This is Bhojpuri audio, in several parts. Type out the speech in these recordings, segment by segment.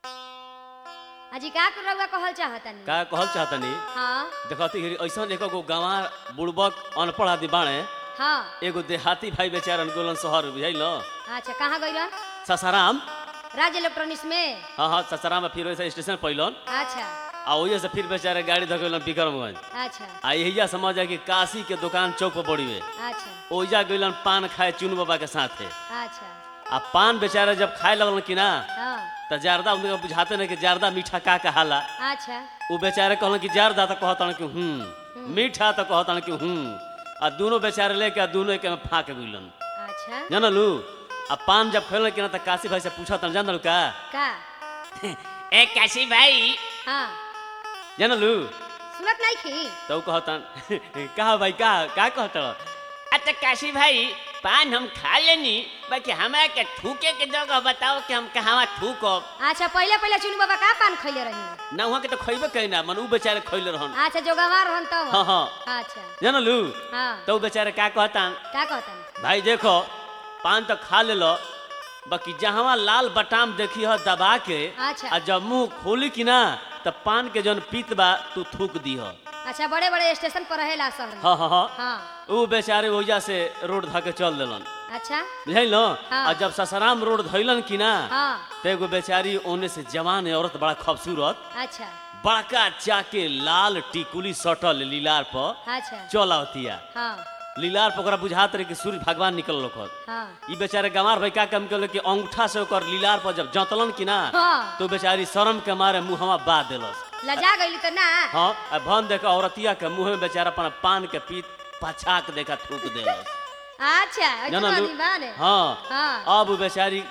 अजी का रउआ कहल चाहतनी का कहल चाहतनी हाँ देखती ऐसा एक गो गंवा बुड़बक अनपढ़ आदि बाणे हाँ एगो देहाती भाई बेचारा गोलन शहर बुझल अच्छा कहाँ गइलन ससाराम राज इलेक्ट्रॉनिक्स में हाँ हाँ ससाराम में फिर वैसे स्टेशन पैलन अच्छा आ वही से फिर बेचारे गाड़ी धकेलन विक्रमगंज अच्छा आ यही समझ कि काशी के दुकान चौक पर बड़ी में अच्छा ओइजा गइलन पान खाए चुन बाबा के साथे अच्छा आ पान बेचारे जब खाए लगलन कि ना हाँ तो जारदा उनके बुझाते नहीं कि जारदा मीठा का कहाला अच्छा वो बेचारे कहलन कि जारदा तो कहतन कि हूँ मीठा तो कहतन कि हूँ आ दोनों बेचारे लेके आ दोनों के में फाँक गइलन अच्छा जानलू आ पान जब खेलन कि ना तो काशी भाई से पूछतन जानलू का का ए काशी भाई हाँ जानलू सुनत नहीं खी तो ऊ कहतन कहा भाई का का कहत अच्छा काशी भाई पान हम खा लेनी बाकी हमरा के थूके के जगह बताओ कि हम कहाँ थूकब अच्छा पहले पहले चुनू बाबा का पान खैले रही ना वहाँ के तो खैबे कही ना मन ऊ बेचारे खैले रहन अच्छा जो गंवा रहन तब हाँ हाँ अच्छा जानलू हाँ तो ऊ बेचारे का कहतन का कहतन भाई देखो पान तो खा ले लो बाकी जहाँ लाल बटाम देखी हो दबा के अच्छा। आ जब मुंह खोली कि ना तब पान के जौन पीत बा तू थूक दी हो अच्छा बड़े बड़े स्टेशन पर रहेला शहर में हाँ हाँ हाँ हाँ ऊ बेचारे वजह से रोड धके चल देलन अच्छा बुझल हाँ। और जब ससाराम रोड धैलन कि ना हाँ तो एगो बेचारी ओने से जवान औरत बड़ा खूबसूरत अच्छा बड़का चाके लाल टिकुली सटल लीलार पर अच्छा चल आवतिया हाँ लीलार पर ओकरा बुझात रहे कि सूर्य भगवान निकल लोखत हाँ ई बेचारे गंवार भाई का काम कैल कि अंगूठा से ओकर लीलार पर जब जतलन कि ना हाँ। तो बेचारी शर्म के मारे मुंहवा बा देलस लजा गई तो ना हाँ आ भन देख औरतिया के मुंह में बेचारा अपन पान के पीत पछाक देखा थूक देलस अच्छा ऐसे जाना लू आदमी बा ने हाँ हाँ अब उ बेचारी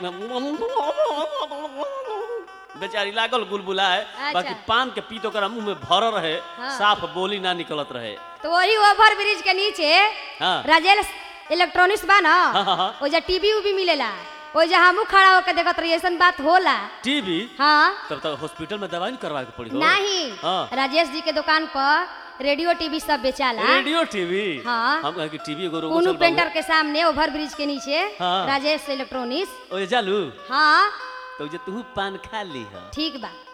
बेचारी लागल गुलबुलाए अच्छा। बाकी पान के पीत ओकरा मुंह में भरल रहे हाँ। साफ बोली ना निकलत रहे तो वही ओवर ब्रिज के नीचे हाँ राजेल इलेक्ट्रॉनिक्स बा ना हाँ, हाँ, हाँ। ओजा टीवी उवी मिलेला ओजा हमू खड़ा होकर देखत रही ऐसन बात होला टीवी हाँ तब तक हॉस्पिटल में दवाई नहीं करवा के पड़ी हो नहीं हाँ। राजेश जी के दुकान पर रेडियो टीवी सब बेचाला रेडियो टीवी हाँ। हम कहे कि टीवी एगो रोको कोनू चल पेंटर बाबू के सामने ओवर ब्रिज के नीचे हाँ। राजेश इलेक्ट्रॉनिक्स ओए जालू हाँ तो जे तू पान खा ली है ठीक बा